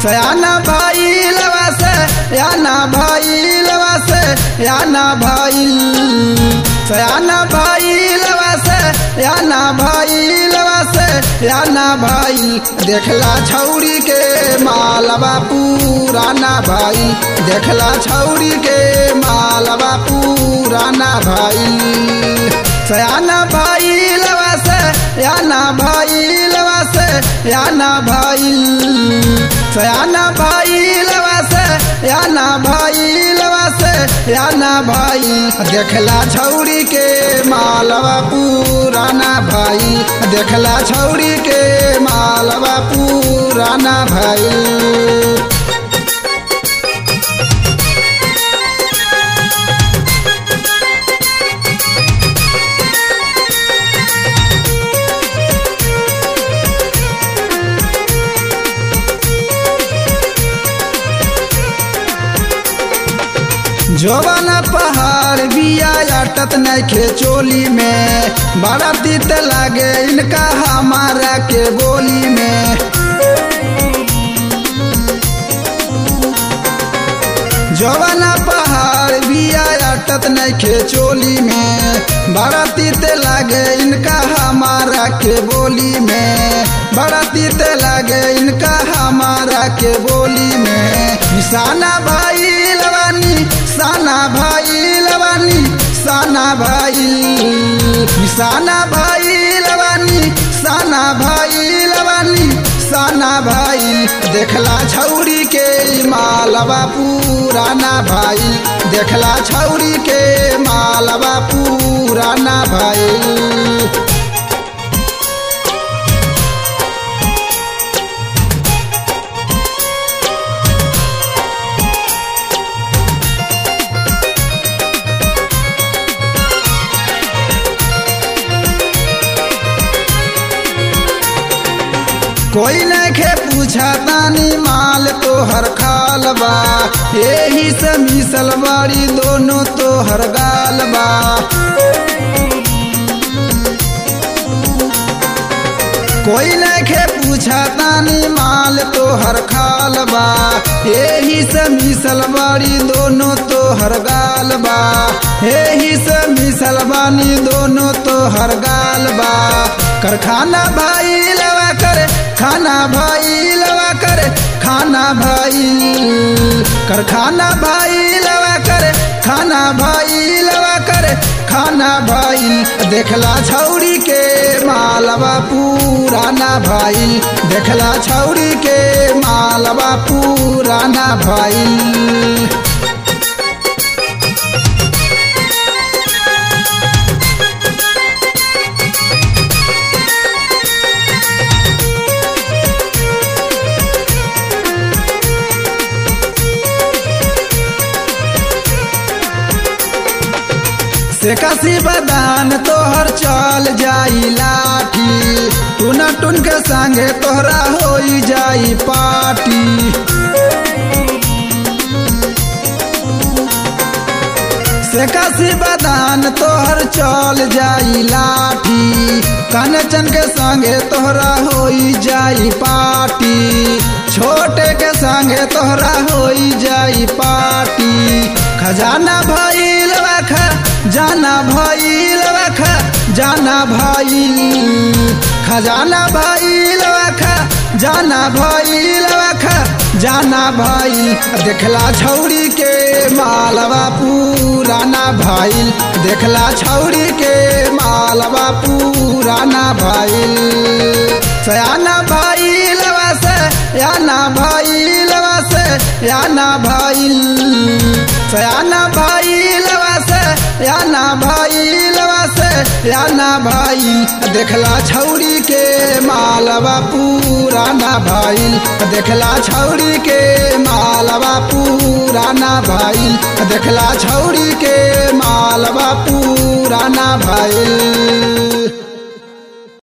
सयाना भइल से याना भइल से याना भइल सयाना भइल से याना भइल से याना भइल देखला छौरी के मालवा पुराना भइल देखला छौरी के मालवा पुराना भइल सयाना भइल से याना भइल से याना भइल सयाना भइल से याना भइल से याना भइल देखला छौरी के मालवा पुराना भइल देखला छौरी के मालवा पुराना भइल जोवन पहाड़ बिया अटत नखे चोली में बड़ा तीत लागे इनका हमारा के बोली में जोवन पहाड़ बिया अटत नखे चोली में बड़ा तीत लागे इनका हमारा के बोली में बड़ा तीत लागे इनका हमारा के बोली में निशाना भाई लवानी साना भाई लवानी साना भाई निशाना भाई लवानी साना भाई लवानी साना भाई देखला छौरी के मालवा पुराना भाई देखला छौरी के मालवा पुराना भाई कोई नखे पूछा तानी माल तो हर खाल बा यही से मिसल बाड़ी दोनों तो हर गाल बा कोई नखे पूछा तानी माल तो हर खाल बा यही से मिसल बाड़ी दोनों तो हर गाल बा यही से मिसल बानी दोनों तो हर गाल बा करखाना भाई लवा करे खाना भाई लवा करे खाना भाई करखाना भाई लवा करे खाना भाई लवा करे खाना भाई देखला छौरी के मालवा पुराना भाई देखला छौरी के मालवा पुराना भाई से कसी बदान तोहर चल जाई लाठी टूना टून के संगे तोहरा हो जाई पार्टी से कसी बदान तोहर चल जाई लाठी कनचन के संगे तोहरा हो जाई पार्टी छोटे के संगे तोहरा हो जाई पार्टी खजाना भइल खा जाना भइल खा जाना भइल खजाना भइल खा जाना भइल खा जाना भइल देखला छौरी के मालवा पुराना भइल देखला छौरी के मालवा पुराना भइल सयाना भइल से याना भइल से याना भइल सयाना भइल से याना भइल से याना भइल देखला छौरी के मालवा पुराना भइल देखला छौरी के मालवा पुराना भइल देखला छौरी के मालवा पुराना भइल